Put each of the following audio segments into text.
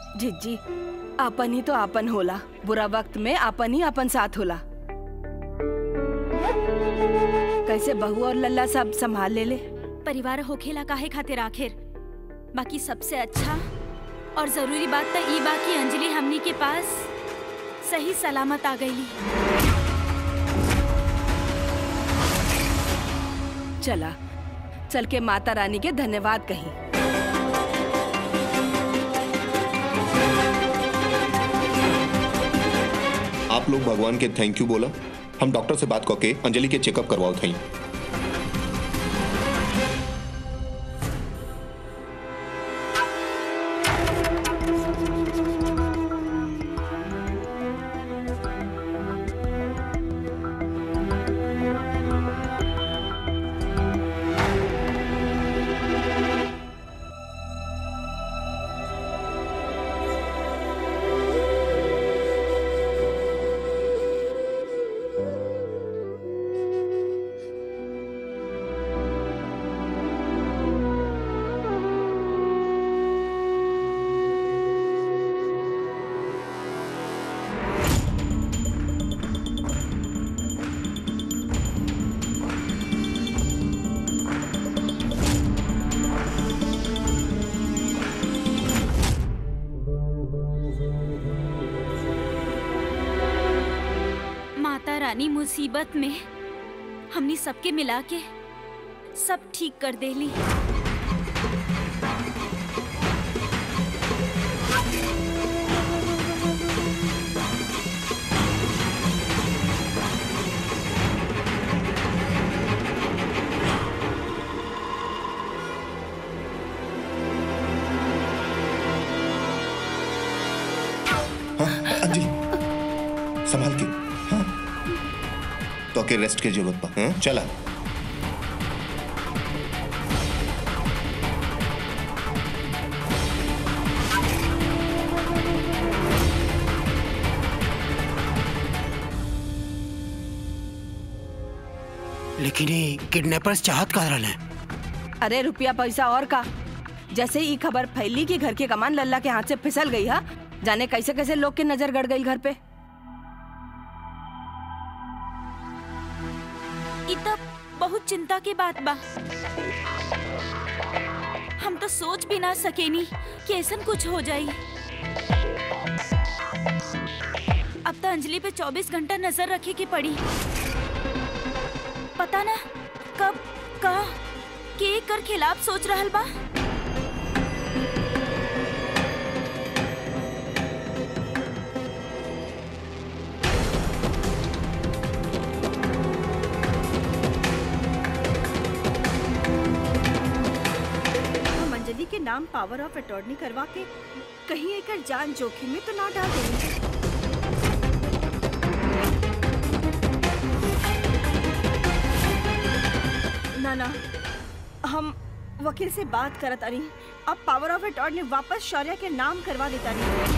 जिज्जी आपन ही तो आपन होला बुरा वक्त में आपन ही आपन साथ होला कैसे बहू और लल्ला सब संभाल ले ले परिवार होखेला काहे खातिर आखिर बाकी सबसे अच्छा और जरूरी बात तो ई बा कि अंजलि हमनी के पास सही सलामत आ गईली चला चल के माता रानी के धन्यवाद कही आप लोग भगवान के थैंक यू बोला हम डॉक्टर से बात करके अंजलि के चेकअप करवाओ थई माता रानी मुसीबत में हमनी सबके मिला के सब ठीक कर देली हाँ, अंजलि संभाल के हाँ तो के रेस्ट की जरूरत पा हाँ चला लेकिन ये किडनैपर्स चाहत का रहल है अरे रुपया पैसा और का जैसे ही खबर फैली कि घर की कमान लल्ला के हाथ से फिसल गई है जाने कैसे कैसे लोग की नजर गड़ गई घर पे ई तो बहुत चिंता की बात बा हम तो सोच भी ना सकेनी कि ऐसन कुछ हो जाई अब तो अंजलि पे 24 घंटा नजर रखे की पड़ी पता ना कब का के कर खिलाफ सोच रहल बा हम अंजलि के नाम पावर ऑफ अटॉर्नी करवा के कहीं एकर जान जोखिम में तो ना डाल देंगे ना ना हम वकील से बात करत अरी अब पावर ऑफ अटॉर्नी वापस शौर्य के नाम करवा देता रही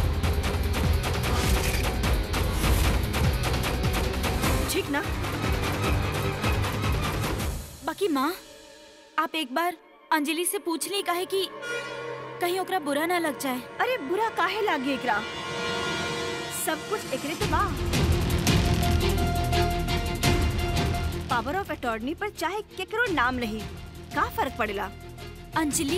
ठीक ना बाकी माँ आप एक बार अंजलि से पूछ ली काहे कि कहीं ओकरा बुरा ना लग जाए अरे बुरा काहे लागे एकरा सब कुछ एकरे तो बा पावर ऑफ अटॉर्नी पर चाहे केकरो नाम नहीं का फर्क पड़ेला अंजलि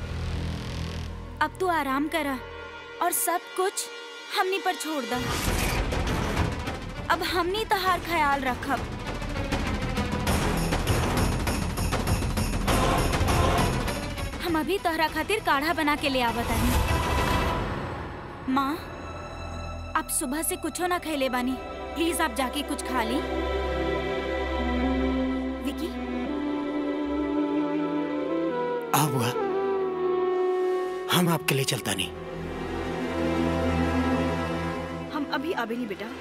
अब तू आराम करा और सब कुछ हमनी पर छोड़ दा अब हमनी तहार ख्याल रखब हम अभी तोहरा खातिर काढ़ा बना के ले आवत आनी माँ आप सुबह से कुछो ना खैले बानी प्लीज आप जाके कुछ खा ली विकी आ बुआ हम आपके लिए चलता नहीं हम अभी आबे नहीं बेटा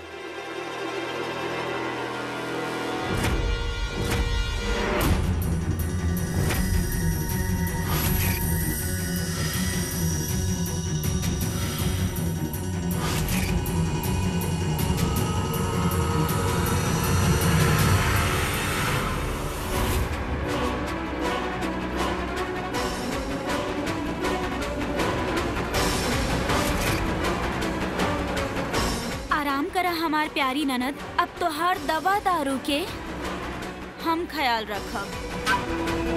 करा हमार प्यारी ननद अब तो हर दवा दारू के हम ख्याल रखब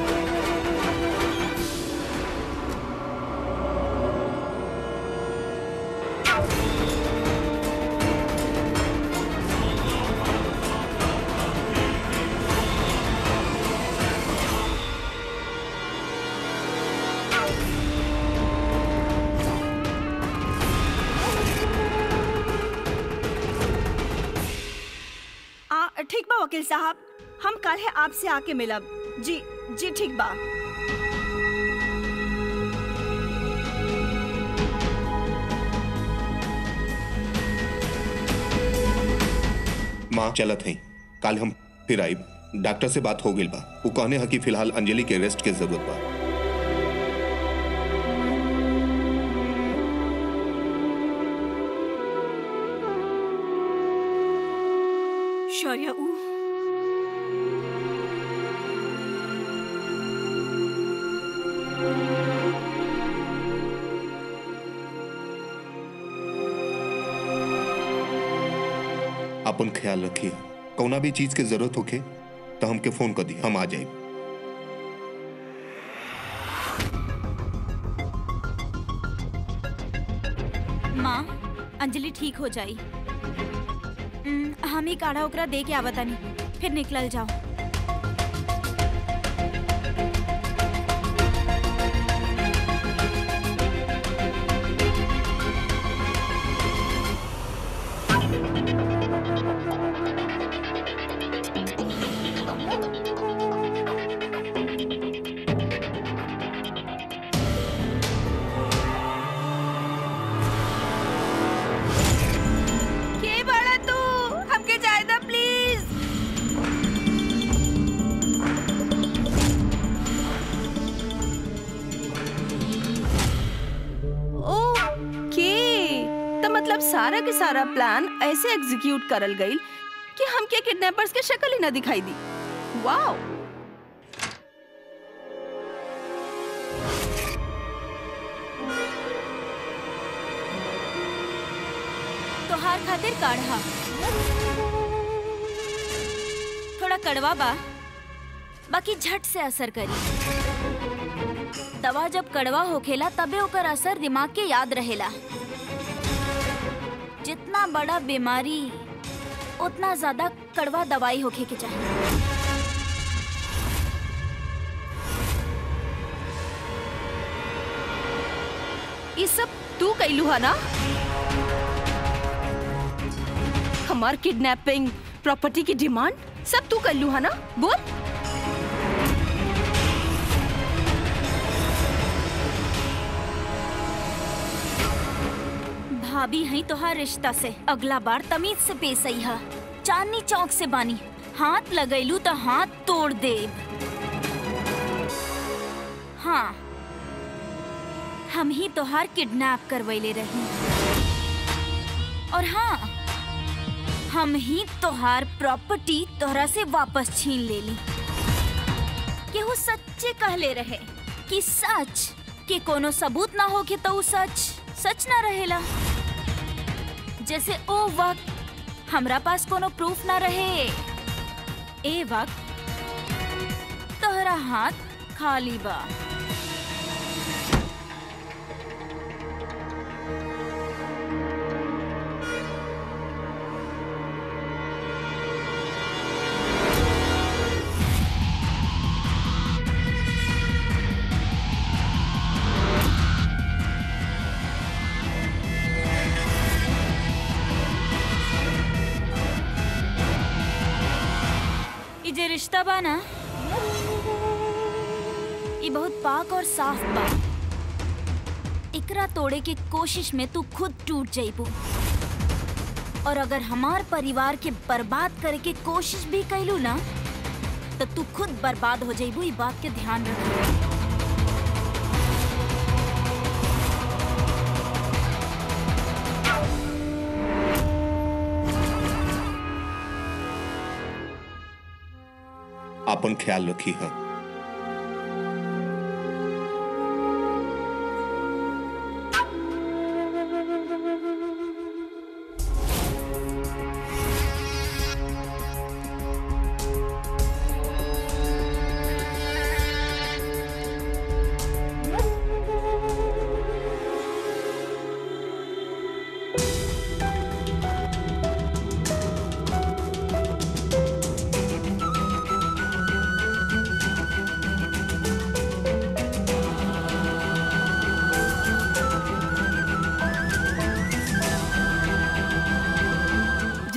आ ठीक बा वकील साहब हम कल है आपसे आके मिलब जी जी ठीक बा माँ चलत है काल हम फिर आइब डॉक्टर से बात हो गई बा वो कहने है कि फिलहाल अंजलि के रेस्ट के जरूरत बा शौर्य ऊ अपन ख्याल रखिए कौना भी चीज के जरूरत होके तो हमके फोन कर दी हम आ जाए माँ अंजलि ठीक हो जाई उम, हम ही काढ़ा ओकरा दे के आवतानी फिर निकलल जाओ के बड़ा तू हमके जाए दा प्लीज ओके तो मतलब सारा के सारा प्लान ऐसे एग्जीक्यूट करल गई कि हमके किडनैपर्स के शक्ल ही ना दिखाई दी वाओ तोहार खातिर काढ़ा थोड़ा कड़वा बा बाकी झट से असर करी दवा जब कड़वा होखेला तबे ओकर असर दिमाग के याद रहेला जितना बड़ा बीमारी उतना ज्यादा कड़वा दवाई होखे के चाहिए ये सब तू कैलू है ना हमार किडनैपिंग प्रॉपर्टी की डिमांड सब तू कैलू है ना बोल भाभी है तोहार रिश्ता से अगला बार तमीज से पेश आई हा चांदनी चौक से बानी हाथ लगैलू तो हाथ तोड़ देब हाँ हम ही तोहार किडनैप करवैले रही और हाँ हम ही तोहार प्रॉपर्टी तोहरा से वापस छीन ले ली केहू सच्चे कहले रहे कि सच के कोनो सबूत ना हो के तो ऊ सच सच ना रहेला जैसे ओ वक्त हमरा पास कोनो प्रूफ ना रहे ए वक्त तोहरा हाथ खाली बा ई जे रिश्ता बा ना ई बहुत पाक और साफ बा एकरा तोड़े के कोशिश में तू खुद टूट जाइबू और अगर हमार परिवार के बर्बाद करे के कोशिश भी कैलू ना तो तू खुद बर्बाद हो जाइबू ई बात के ध्यान रख अपन ख्याल रखी है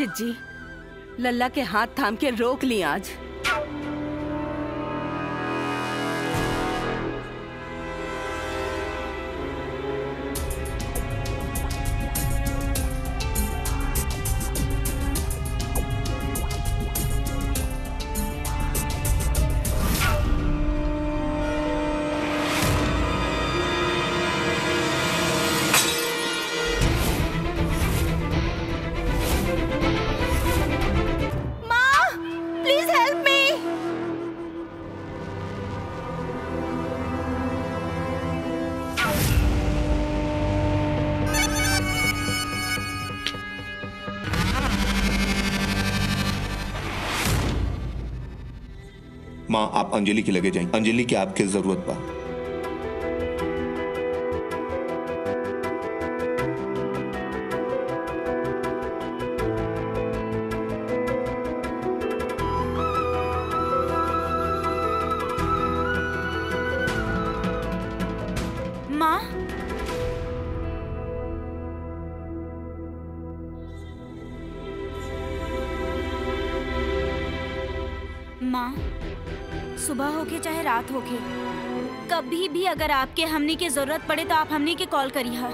पंडित जी लल्ला के हाथ थाम के रोक ली आज माँ प्लीज हेल्प मी माँ आप अंजलि के लगे जाएं अंजलि की आपके जरूरत बा माँ माँ सुबह होके चाहे रात होके कभी भी अगर आपके हमनी की जरूरत पड़े तो आप हमनी के कॉल करी हा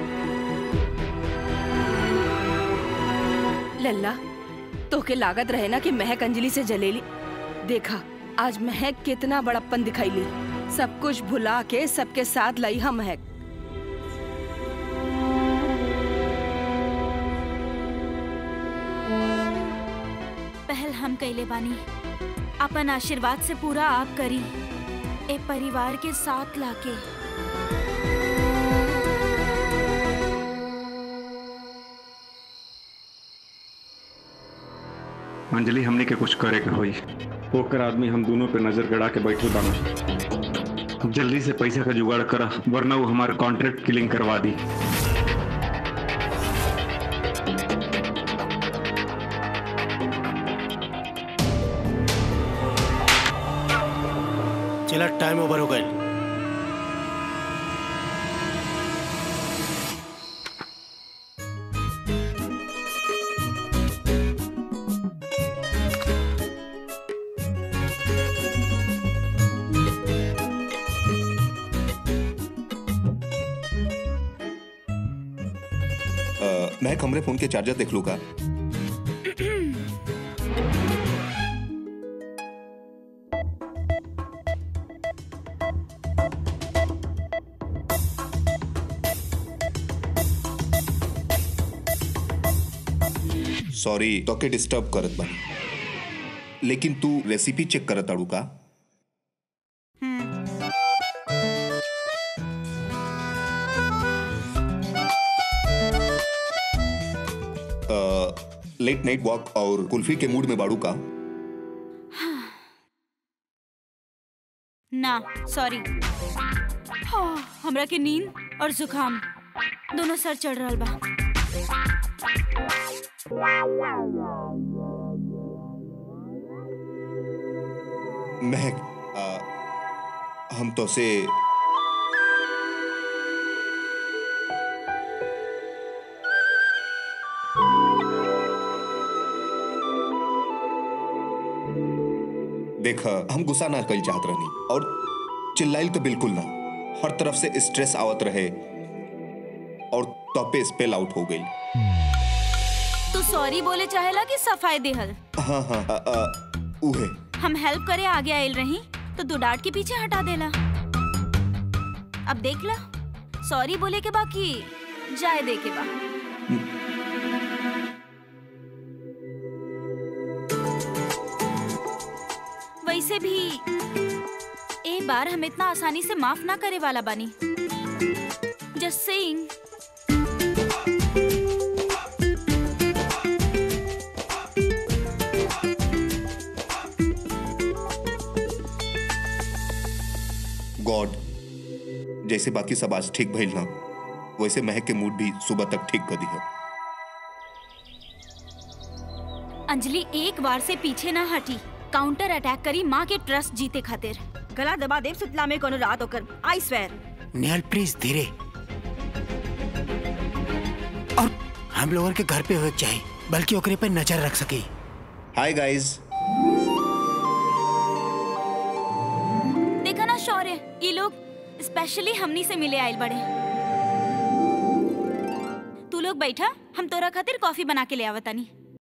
लल्ला तोके लागत रहे ना कि महक अंजलि से जलेली देखा आज महक कितना बड़प्पन दिखाई ली सब कुछ भुला के सबके साथ लाई हा महक पहल हम कैले बानी अपन आशीर्वाद से पूरा आप करी ए परिवार के साथ लाके अंजलि हमने के कुछ करे के होई ओकर आदमी हम दोनों पे नजर गड़ा के बैठे बाना जल्दी से पैसा का जुगाड़ करा वरना वो हमारे कॉन्ट्रैक्ट किलिंग करवा दी चला टाइम ओवर हो गए अ, महक हमरे फोन के चार्जर देख लू का सॉरी तोके डिस्टर्ब करत बानी लेकिन तू रेसिपी चेक करत आड़ू का लेट नाइट वॉक और कुल्फी के मूड में बाड़ू का ना सॉरी हाँ, हमरा के नींद और जुकाम दोनों सर चढ़ रहल बा महक अ, हम तो से देख हम गुस्सा ना कल चाहत रहनी और चिल्लाइल तो बिल्कुल ना हर तरफ से स्ट्रेस आवत रहे और तपे स्पेल आउट हो गई तू सॉरी बोले चाहेला कि सफाई देहल हाँ हाँ अ, अ, उहे हम हेल्प करे आगे आयल रही तो तू डांट के पीछे हटा देला अब देख ला सॉरी बोले के बाकी जाए दे के बा वैसे भी ए बार हम इतना आसानी से माफ ना करे वाला बानी जस्ट सेइंग गॉड जैसे बाकी सब आज ठीक भइल ना वैसे महक के मूड भी सुबह तक ठीक कर दी है अंजलि एक बार से पीछे ना हटी काउंटर अटैक करी माँ के ट्रस्ट जीते खातिर गला दबा देव सुतला में कोनो रात होकर आई स्वेर नेहल प्लीज धीरे और हम लोगों के घर पे हो चाहिए बल्कि ओकरे पे नजर रख सकी हाय गाइस देखा ना शौर्य ये लोग स्पेशली हमनी से मिले आयल बड़े तू लोग बैठा हम तोरा खातिर कॉफी बना के ले आवतानी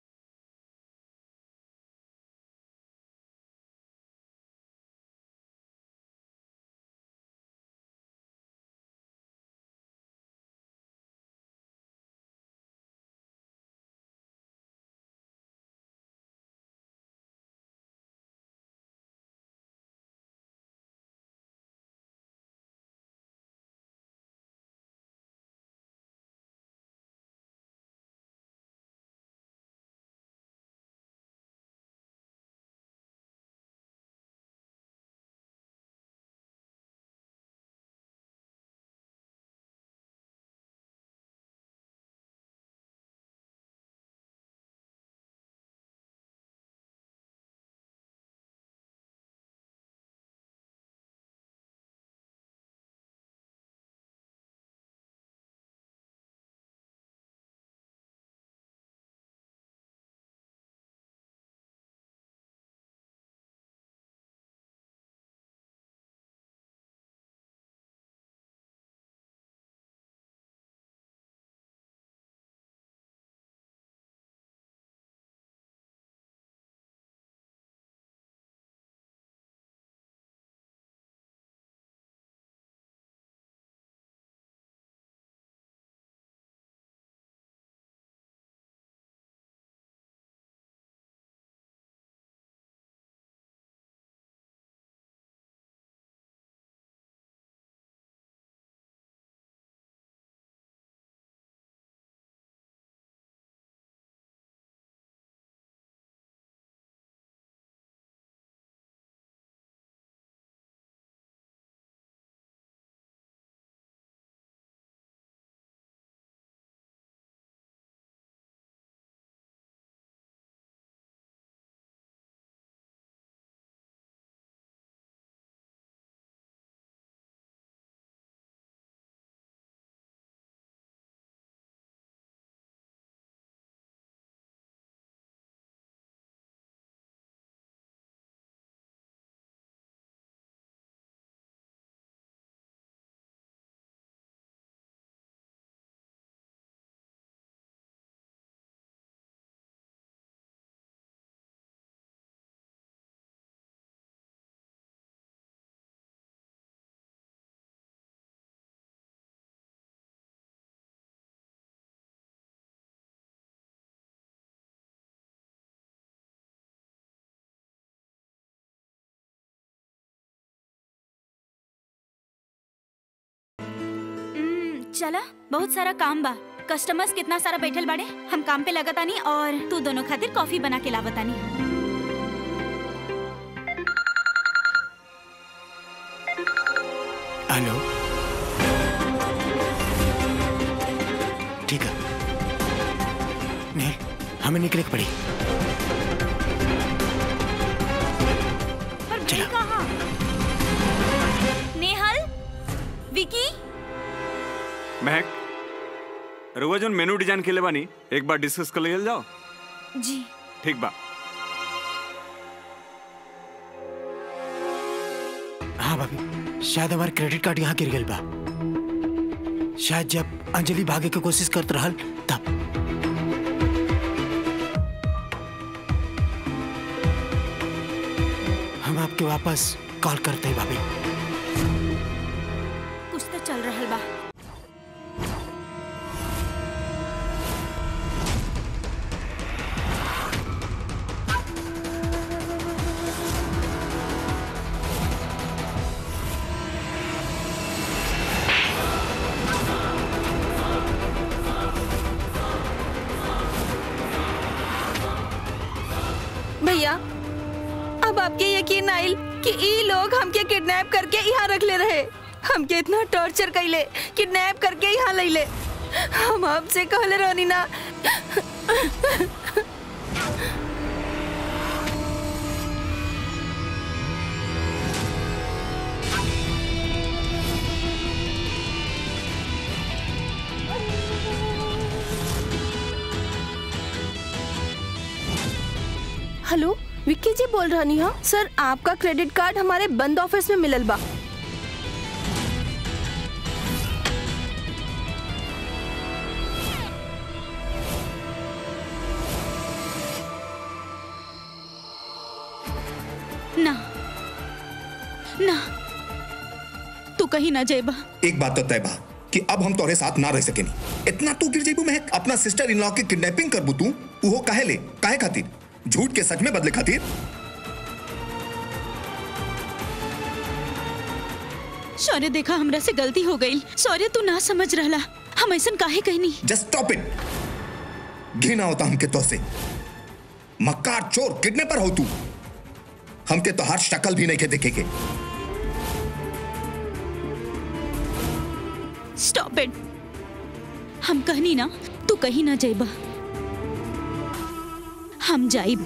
हम्म, चला बहुत सारा काम बा कस्टमर्स कितना सारा बैठल बाड़े हम काम पे लगतानी और तू दोनों खातिर कॉफी बना के लावतानी हेलो ठीक है नहीं हमें निकले के पड़ी पर चला। भाई कहाँ नेहल विकी महक रुआ जोन मेनू डिजाइन के ले बानी एक बार डिस्कस कर लियल जाओ जी ठीक बा हाँ भाभी शायद हमारे क्रेडिट कार्ड यहाँ गिर गई बा शायद जब अंजलि भागे के कोशिश करत रहल तब हम आपके वापस कॉल करते हैं भाभी कुछ तो चल रहल बा भैया अब आपके यकीन आइल कि ई लोग हमके किडनैप करके यहाँ रख ले रहे हमके इतना टॉर्चर कैले किडनैप करके यहाँ ले ले हम आपसे कहले रहनी ना हेलो विक्की जी बोल रहा नी हाँ सर आपका क्रेडिट कार्ड हमारे बंद ऑफिस में मिलल बा ना ना तू कहीं ना जेबा एक बात तो तय बा कि अब हम तोरे साथ ना रह सकेनी इतना तू गिर जेबू महक अपना सिस्टर इन लॉ की किडनैपिंग करबू तू वो काहे ले काहे खातिर झूठ के सच में बदले खातिर शौर्य देखा हमरा से गलती हो गई शौर्य तू ना समझ रहला हम ऐसा काहे कहनी जस्ट स्टॉप इट घिना होता हमके तो से मक्कार चोर किडनैपर हो तू हमके तो हर शक्ल भी नहीं के देखेगे स्टॉप इट हम कहनी ना तू कहीं ना जेबा हम जाइब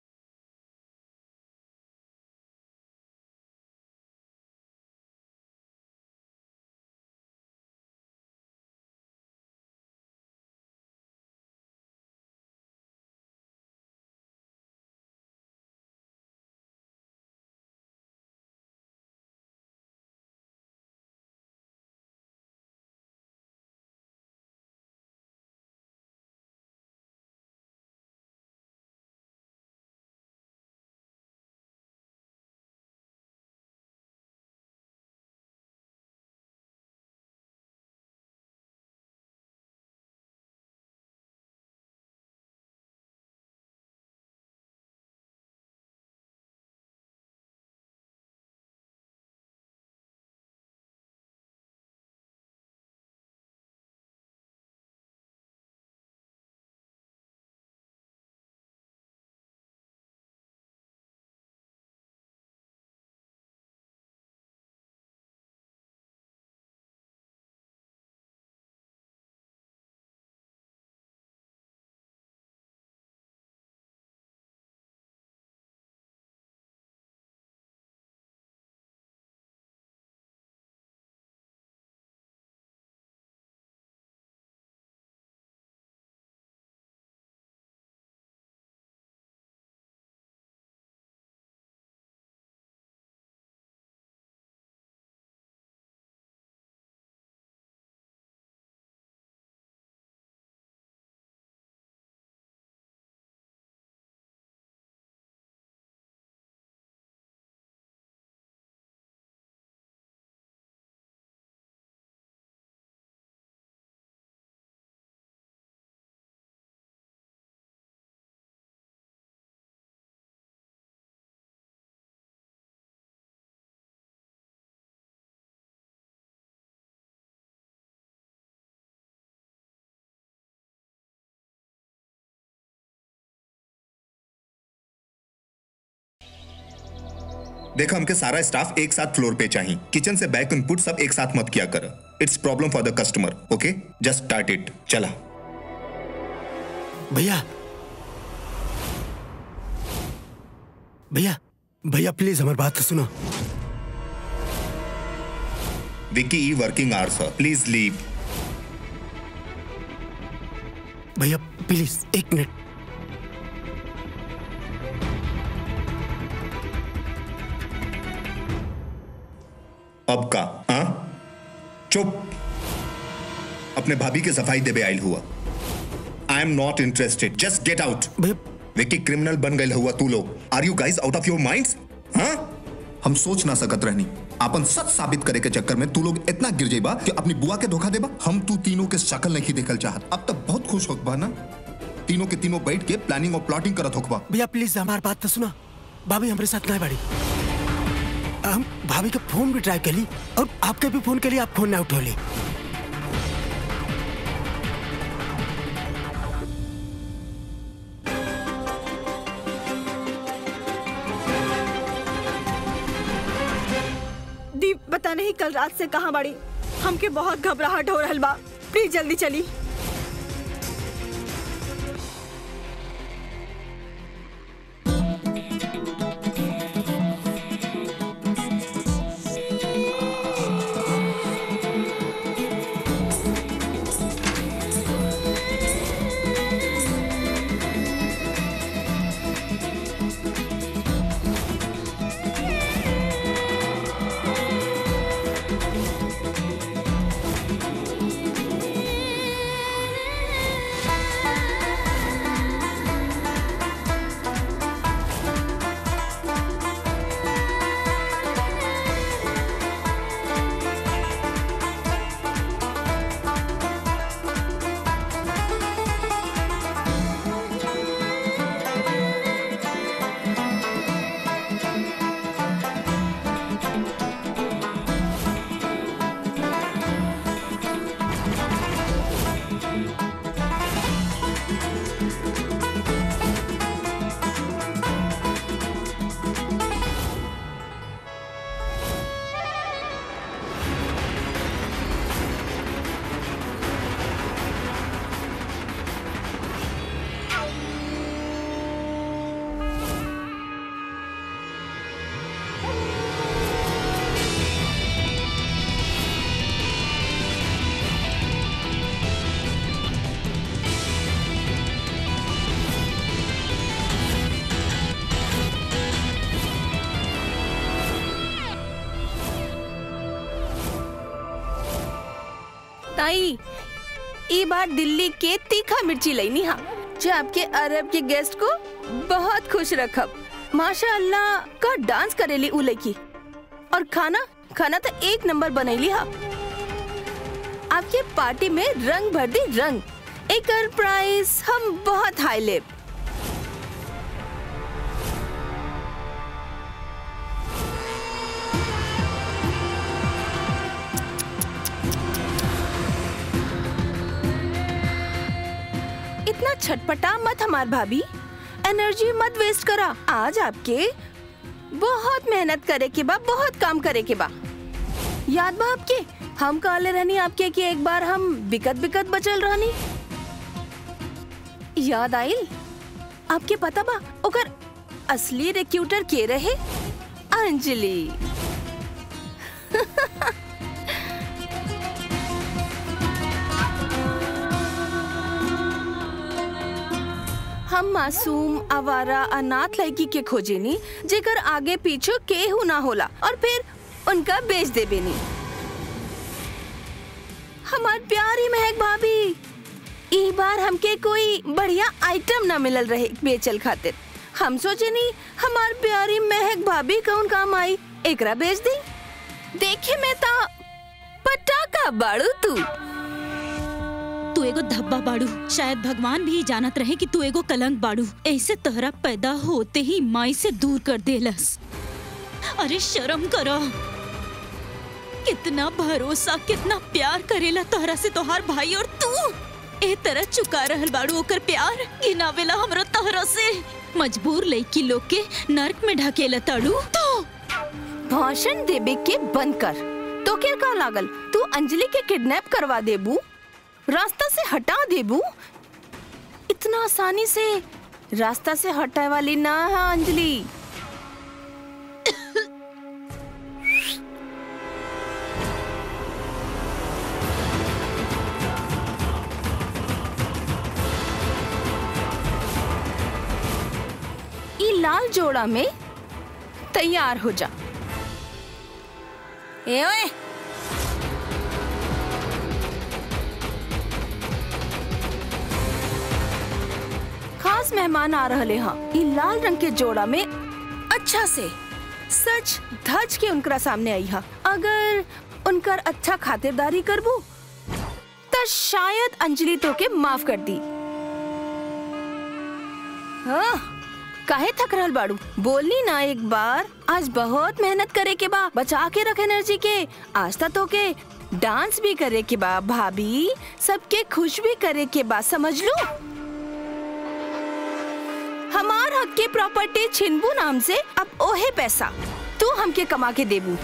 देखा हमके सारा स्टाफ एक साथ फ्लोर पे चाहिए किचन से बैक इनपुट सब एक साथ मत किया कर it's problem for the customer okay just start it चला भैया भैया भैया प्लीज हमारी बात तो सुनो विकी ई वर्किंग आवर्स प्लीज लीव भैया प्लीज एक मिनट अब का हाँ चुप अपने भाभी के सफाई देवे आयल हुआ I am not interested just get out भैया विकी क्रिमिनल बन गए हुआ तू लोग are you guys out of your minds हाँ हम सोच ना सकत रहनी अपन सच साबित करे के चक्कर में तू लोग इतना गिर जाइबा कि अपनी बुआ के धोखा देबा हम तू तीनों के शक्ल नहीं देखल चाहत अब तक बहुत खुश होकबा ना तीनों के तीनों बैठ के प्लानिंग और प्लॉटिंग करत होकबा भैया प्लीज हमारी बात तो सुनो भाभी हमारे साथ नहीं बाड़ी हम भाभी का फोन भी ट्राई कर ली और आपके भी फोन के लिए आप फोन ना उठो ली दीप पता नहीं कल रात से कहाँ बाड़ी हमके बहुत घबराहट हो रहल बा प्लीज जल्दी चली ताई ई बार दिल्ली के तीखा मिर्ची लेनी हा जो आपके अरब के गेस्ट को बहुत खुश रखब माशा अल्लाह का डांस करेली उ लड़की और खाना खाना तो एक नंबर बनैली हा आपके पार्टी में रंग भर दी रंग एक प्राइस हम बहुत हाई लेब इतना छटपटा मत हमार भाभी एनर्जी मत वेस्ट करा आज आपके बहुत मेहनत करे के बा बहुत काम करे के बा याद बा आपके हम कहले रहनी आपके कि एक बार हम बिकत बिकत बचल रहनी याद आइल आपके पता बा ओकर असली रिक्रूटर के रहे अंजलि हम मासूम आवारा अनाथ लड़की के खोजेनी जेकर आगे पीछे केहू ना होला और फिर उनका बेच देबे नी हमार प्यारी महक भाभी ई बार हमके कोई बढ़िया आइटम ना मिलल रहे बेचल खातिर हम सोचे नी हमार प्यारी महक भाभी कौन काम आई एकरा बेच दी देखे में ता पटाखा बाड़ू तू तू एगो धब्बा बाड़ू शायद भगवान भी जानत रहे कि तू एगो कलंक बाड़ू ऐसे तोहरा पैदा होते ही माई से दूर कर देलस अरे शर्म करो कितना भरोसा कितना प्यार करेला तोहरा से तोहार भाई और तू ए तरह चुका रहल बाड़ू ओकर प्यार गिनावेला हमरा तोहरा से मजबूर लइकी लोग के नरक में ढकेला ताड़ू तो भाषण देबे के बंद कर तो क्या का लागल तू अंजलि के किडनैप करवा देबू रास्ता से हटा देबू इतना आसानी से रास्ता से हटाए वाली ना है अंजलि ई लाल जोड़ा में तैयार हो जा ए ओए खास मेहमान आ रहे हाँ ई लाल रंग के जोड़ा में अच्छा से सच धज के उनकरा सामने आई हा अगर उनकर अच्छा खातिरदारी करबू तो शायद अंजलि तो के माफ कर दी हाँ काहे थक रहल बाड़ू बोलनी ना एक बार आज बहुत मेहनत करे के बा बचा के रख एनर्जी के आज तक तो के डांस भी करे के बा भाभी सबके खुश भी करे के बा समझ लो हमार हक के प्रॉपर्टी छिनबू नाम से अब ओहे पैसा तू हमके कमा के देबू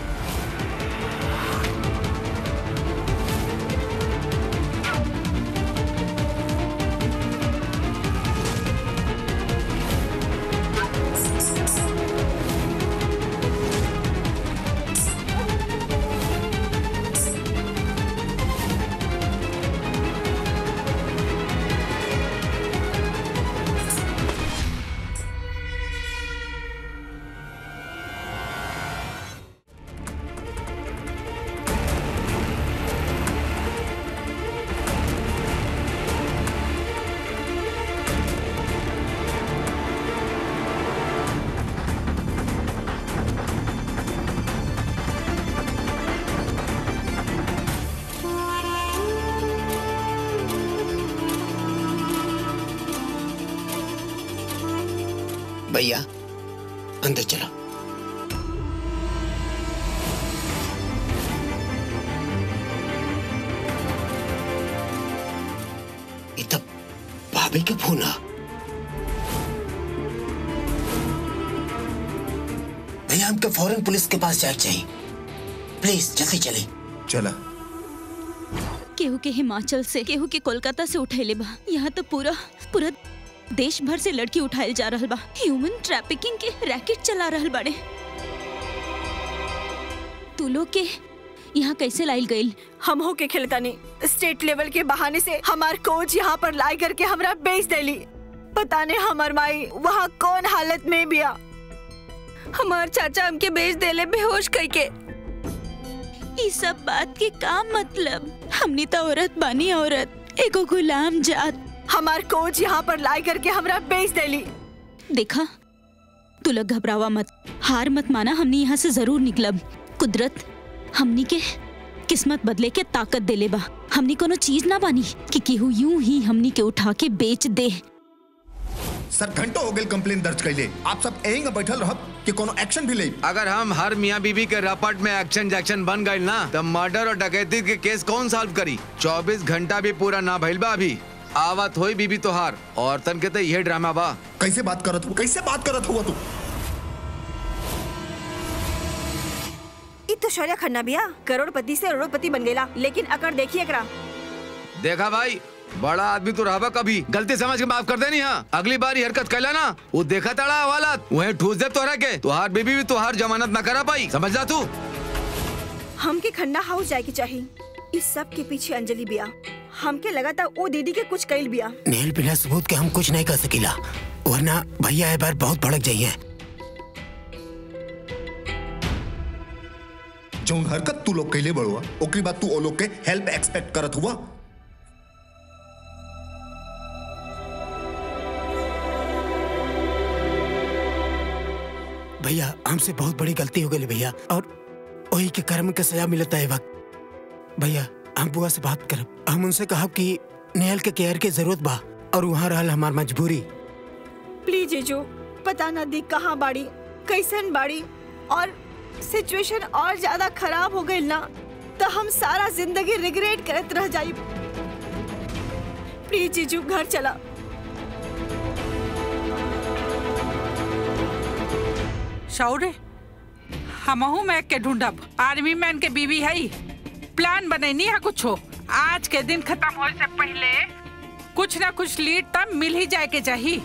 भैया अंदर चलो ये तब भाभी के फोन आ भैया हमको फौरन पुलिस के पास जाना चाहिए प्लीज जल्दी चले चला केहू के हिमाचल से केहू के कोलकाता से उठैले बा यहाँ तो पूरा पूरा देश भर से लड़की उठाइल जा रहल बा ह्यूमन ट्रैफिकिंग के रैकेट चला रहल बाड़े तू लोग के यहाँ कैसे लाइल गईल हम हो के खेलतानी स्टेट लेवल के बहाने से हमार कोच यहाँ पर लाई करके हमरा बेच देली पता नहीं हमार माई वहाँ कौन हालत में बिया हमार चाचा हमके बेच देले बेहोश करके ई सब बात के का मतलब हमनी तो औरत बानी औरत एगो गुलाम जात हमार कोच यहाँ पर लाई करके हमरा बेच देली देखा तू लोग घबरावा मत हार मत माना हमनी यहाँ से जरूर निकलब कुदरत हमनी के किस्मत बदले के ताकत देले बा हमनी कोनो चीज ना बानी कि केहू यूं ही हमनी के उठा के बेच दे सर घंटों हो गए कंप्लेन दर्ज कैले आप सब यहीं का बैठल रहब कि कोनो एक्शन भी ले अगर हम हर मियाँ बीबी के रपट में एक्शन जैक्शन बन गए ना तब मर्डर और डकैती के केस कौन सॉल्व करी 24 घंटा भी पूरा ना भइल बा अभी आवत होई बीबी तोहार औरतन के तो ये ड्रामा बा कैसे बात करत हो कैसे बात करत हुआ तू इ तो शौर्या खन्ना बिया करोड़पति से करोड़पति बन गेला लेकिन अकर देखिए एकरा देखा भाई बड़ा आदमी तो रहा कभी गलती समझ के माफ कर देनी हाँ अगली बार ये हरकत कैला ना वो देखा तड़ा हवालात वहीं ठूस दे तोहरा के तुहार बीबी भी तुहार जमानत ना करा पाई समझ जा तू हमके खन्ना हाउस जाए के चाहिए इस सब के पीछे अंजलि बिया हमके लगा था वो दीदी के कुछ कैल बिया नेल बिना सबूत के हम कुछ नहीं कर सकीला वरना भैया ए बार बहुत भड़क जाइए जौन हरकत तू लोग कैले बड़ुआ ओकरी बाद तू ओ लोग के हेल्प एक्सपेक्ट करत हुआ भैया हमसे बहुत बड़ी गलती हो गई भैया और वही के कर्म के सजा मिलता है वक्त भैया हम बुआ से बात करब हम उनसे कहब कि नेहल के केयर के जरूरत बा और वहाँ रहल हमार मजबूरी प्लीज जीजू पता ना दी कहाँ बाड़ी कैसन बाड़ी और सिचुएशन और ज्यादा खराब हो गई ना तो हम सारा जिंदगी रिग्रेट करत रह जाई प्लीज जीजू घर चला शौर्य हमहू मैक के ढूंढब आर्मी मैन के बीवी है प्लान बनैनी है कुछो आज के दिन खत्म होए से पहले कुछ ना कुछ लीड तब मिल ही जाए के चाहिए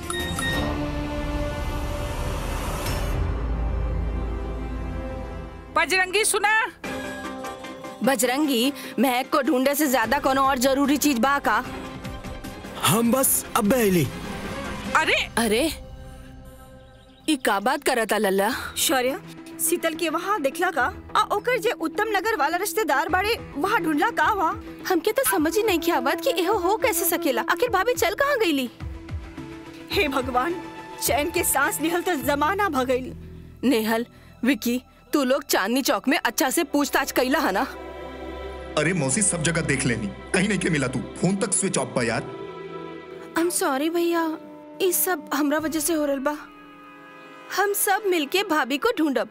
बजरंगी सुना बजरंगी महक को ढूंढे से ज्यादा कोनो और जरूरी चीज बा का हम बस अब अली अरे अरे ई का बात करता लल्ला शौर्य शीतल के वहाँ देखला का आ ओकर जे उत्तम नगर वाला रिश्तेदार बाड़े वहाँ ढूंढला का वहाँ हमके तो समझ ही नहीं किया बात कि एहो हो कैसे सकेला आखिर भाभी चल कहाँ गईली हे भगवान चैन के सांस निहल तो जमाना भगईल नेहल विकी तू लोग चांदनी चौक में अच्छा से पूछताछ कैला है ना अरे मौसी सब जगह देख लेनी कहीं नहीं के मिला तू फोन तक स्विच ऑफ बा यार आई एम सॉरी भैया ई सब हमरा वजह से हो रहल बा हम सब मिलके भाभी को ढूंढब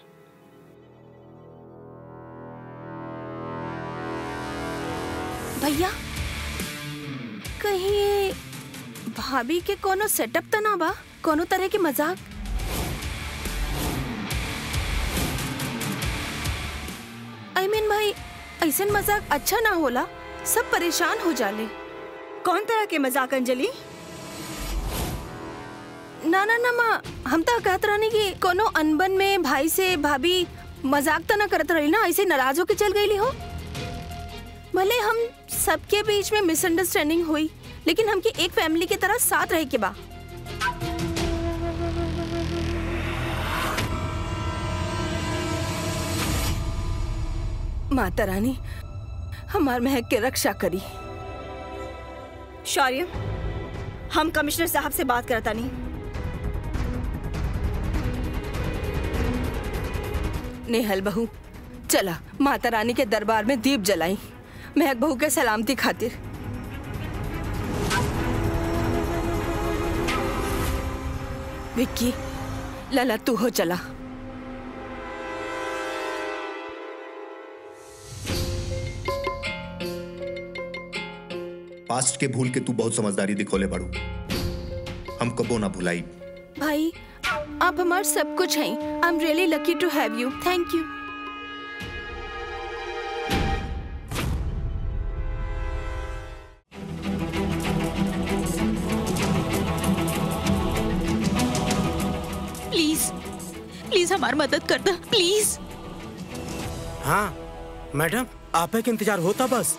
भैया कहीं ये भाभी के कोनो सेटअप तो ना बा कोनो तरह के मजाक आई मीन भाई ऐसन मजाक अच्छा ना होला सब परेशान हो जाले कौन तरह के मजाक अंजलि ना ना ना माँ हम तो कहत रहनी कि कोनो अनबन में भाई से भाभी मजाक तो ना करत रही ना ऐसे नाराज होके चल गई हो भले हम सबके बीच में मिसअंडरस्टैंडिंग हुई लेकिन हमके एक फैमिली की तरह साथ रहे के बा माता रानी हमार महक के रक्षा करी शौर्य हम कमिश्नर साहब से बात करता नहीं नेहल बहू चला माता रानी के दरबार में दीप जलाई महक बहू के सलामती खातिर विक्की लला तू हो चला पास्ट के भूल के तू बहुत समझदारी दिखोले बड़ू हम कबो ना भुलाई भाई आप हमार सब कुछ हैं I am really lucky to have you thank you please please हमार मदद कर दो प्लीज हाँ मैडम आप के इंतजार होता बस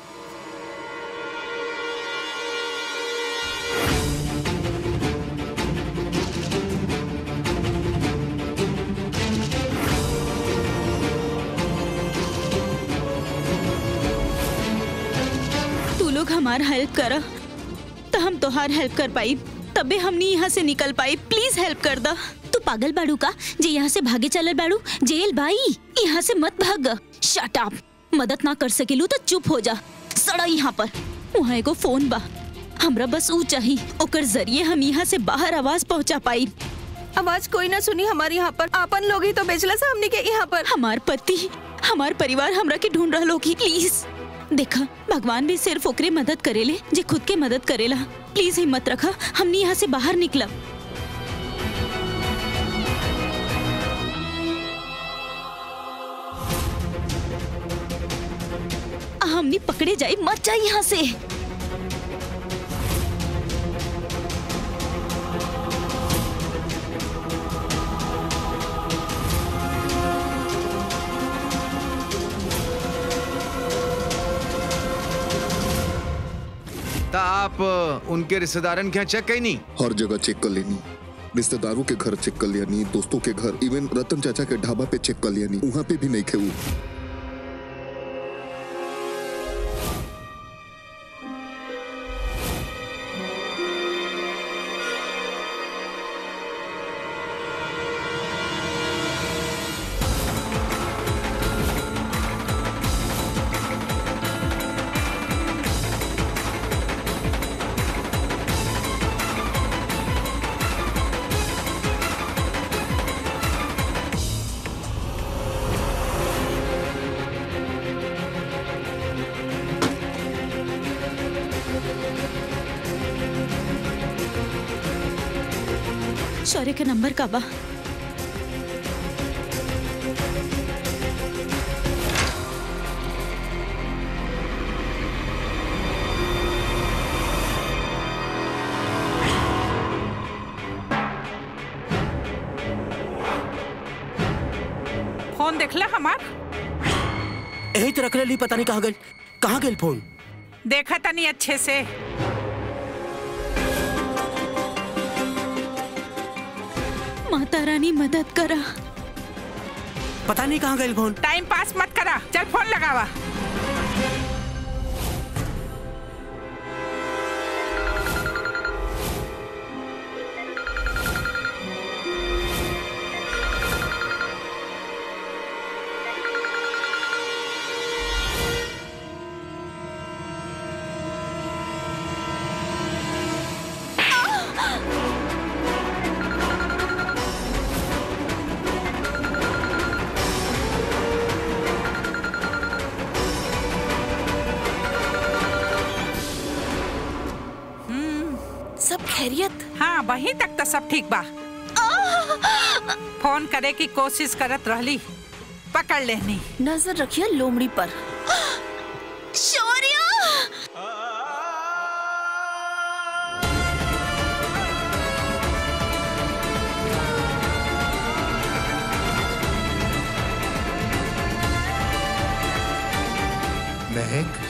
हमार हेल्प करा तो हम तोहार हेल्प कर पाई तबे हमनी यहाँ से निकल पाई प्लीज हेल्प कर दा तू पागल बाड़ू का जे यहाँ से भागे चलल बाड़ू जेल भाई यहाँ से मत भाग शट अप मदद ना कर सकेलू तो चुप हो जा सड़ा यहाँ पर वहाँ एगो फोन बा हमरा बस ऊ चाही ओकर जरिए हम यहाँ से बाहर आवाज पहुँचा पाई आवाज कोई ना सुनी हमारे यहाँ पर आपन लोग ही तो बेचला से हमने के यहाँ पर हमार पति हमार परिवार हमरा के ढूंढ रहा होगी प्लीज देखा भगवान भी सिर्फ ओकरे मदद करेले जे खुद के मदद करेला प्लीज हिम्मत रखा हमनी यहाँ से बाहर निकलब हमनी पकड़े जाए मत जाए यहाँ से ता आप अ, उनके रिश्तेदारन के यहाँ चेक कहीं नहीं हर जगह चेक कर लेनी रिश्तेदारों के घर चेक कर लिया नहीं दोस्तों के घर इवन रतन चाचा के ढाबा पे चेक कर लिया नहीं वहाँ पे भी नहीं खे वो शौर्य के नंबर का बा फोन देखला हमार यही तो रख ली पता नहीं कहाँ गई कहाँ गई फोन देखा तनी अच्छे से माता रानी मदद करा पता नहीं कहाँ गई फोन टाइम पास मत करा चल फोन लगावा सब खैरियत हाँ वहीं तक तो सब ठीक बा फोन करे की कोशिश करत रहली पकड़ लेनी नजर रखिए लोमड़ी पर शौर्य महक